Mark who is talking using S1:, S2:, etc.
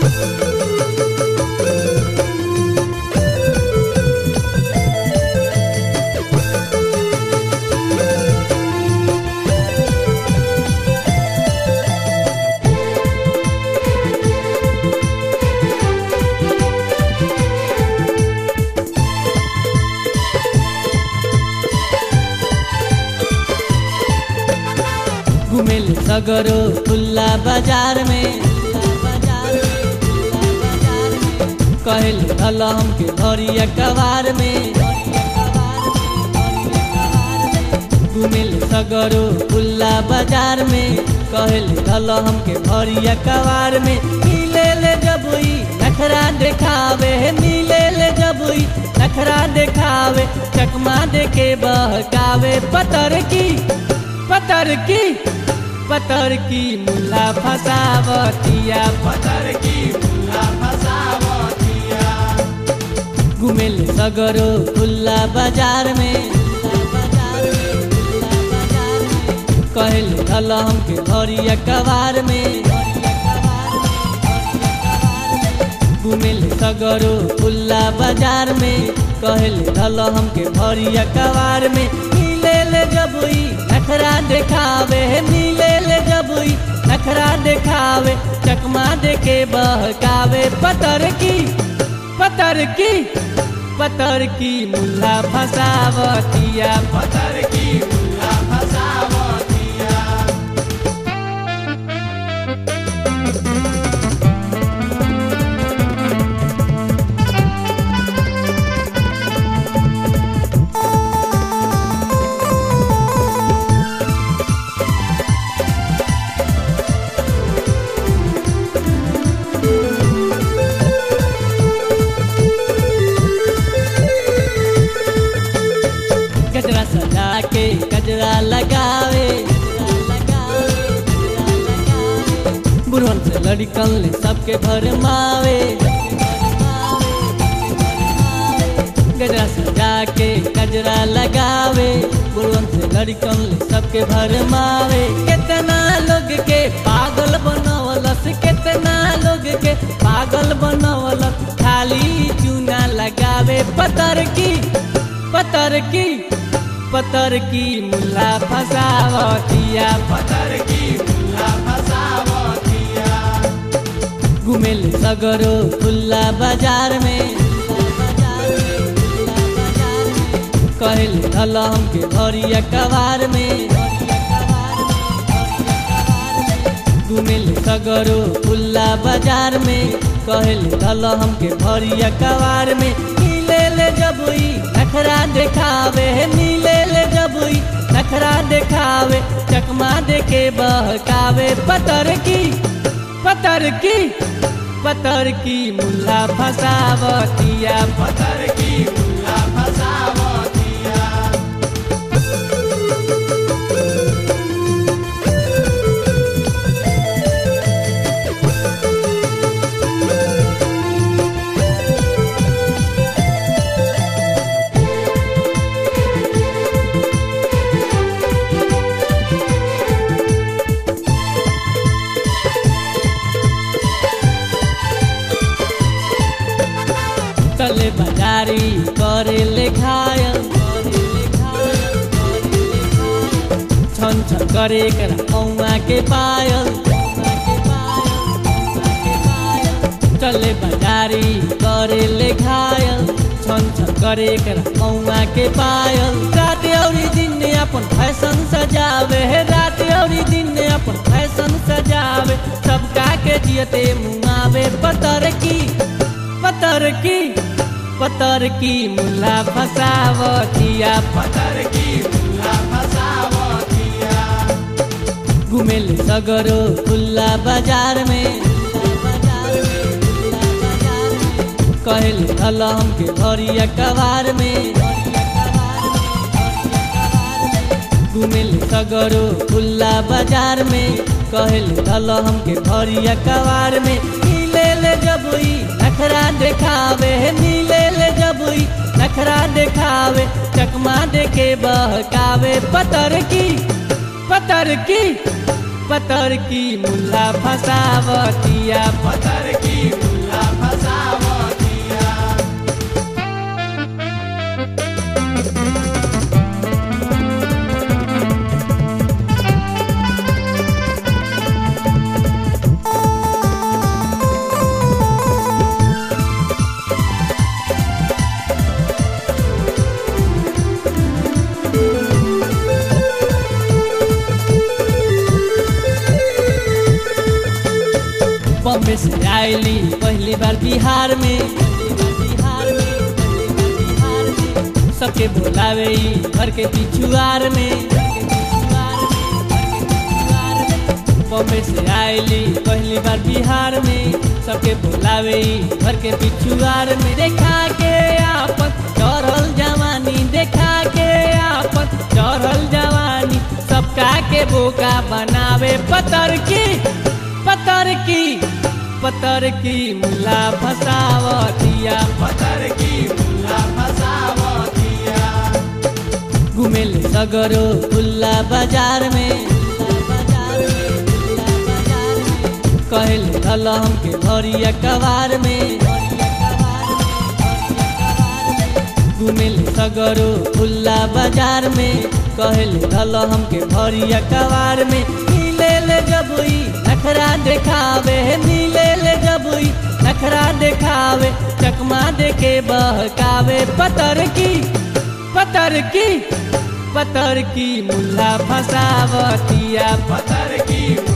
S1: घुमेल सगरो खुल्ला बाजार में कहल हल हमके भरिया कबार में घुमेल सगरो खुल्ला बाजार में कहल हल हमके भरिया कबार में मिले ले जबुई नखरा देखावे मिले ले जबुई नखरा देखावे चकमा देके बहकावे पतर की पतर की पतर की मुल्ला फसावतिया
S2: पतर की मुल्ला फसावतिया
S1: घुमेल सगरो खुल्ला बाजार में कहल हल हमके भरिया कबार में घुमेल सगरो खुल्ला बाजार में कहल हल हमके भरिया कबार में मिले ले जबुई नखरा देखावे मिले ले जबुई नखरा देखावे चकमा देके बहकावे पतर की पतर की पतर की मुल्ला फसावतिया
S2: पतर की मुल्ला फसावतिया
S1: गजरा सजा के गजरा लगावे बुढ़न से लड़कन ले सबके भरमावे गजरा सजा के गजरा लगावे बुढ़न से लड़कन ले सबके भरमावे कितना लोग के पागल बनवलस कितना लोग के पागल बनवलस खाली चूना लगावे पतर की पतर की पतर की मुल्ला फसावतिया
S2: पतर की मुल्ला फसावतिया
S1: घुमेल सगरो खुल्ला बाजार में कहल हल हमके भरिया कबार में घुमेल सगरो खुल्ला बाजार में कहल हल हमके भरिया कबार में मिले ले जबुई नखरा देखावे मिले ले जबुई नखरा देखावे चकमा देके बहकावे पतर की पतर की पतर की मुल्ला फसावतिया
S2: पतर की मुल्ला फसावतिया
S1: तले बाजारी करे ले घायल छन छन करे कर औमा के पायल चले बाजारी करे ले घायल छन छन करे कर औमा के पायल रात औरी दिन अपन फैशन सजावे रात औरी दिन अपन फैशन सजावे सबका के जियते मुआवे पतर की पतर की पतर की मुल्ला फसावतिया
S2: पतर की मुल्ला फसावतिया
S1: घुमेल सगरो खुल्ला बाजार में कहल हल हमके भरिया कबार में घुमेल सगरो खुल्ला बाजार में कहल हल हमके भरिया कबार में मिले ले जबुई नखरा देखावे मिले ले जबुई नखरा देखावे चकमा देके बहकावे पतर की पतर की पतर की मुल्ला फसावतिया
S2: पतर की
S1: बॉम्बे से आयली पहली बार बिहार में बिहार में बिहार में सबके बोलावे ई घर के पिछुआर में बॉम्बे से आयली पहली बार बिहार में सबके बोलावे ई घर के पिछुआर में देखा के आपन चढ़ल जवानी देखा के आपन चढ़ल जवानी सबका के बोका बनावे पतर की पतर की पतर की मुला फसावतिया
S2: पतर की मुल्ला फसावतिया
S1: घुमेले सगरो खुल्ला बाजार में कहले हल हमके भरिया कबार में घुमेले सगरो खुल्ला बाजार में कहले हल हमके भरिया कबार में नीले ले जबुई नखरा देखावे नीले ले जबुई नखरा देखावे चकमा देके बहकावे पतर की पतर की पतर की मुल्ला फसावतिया
S2: पतर की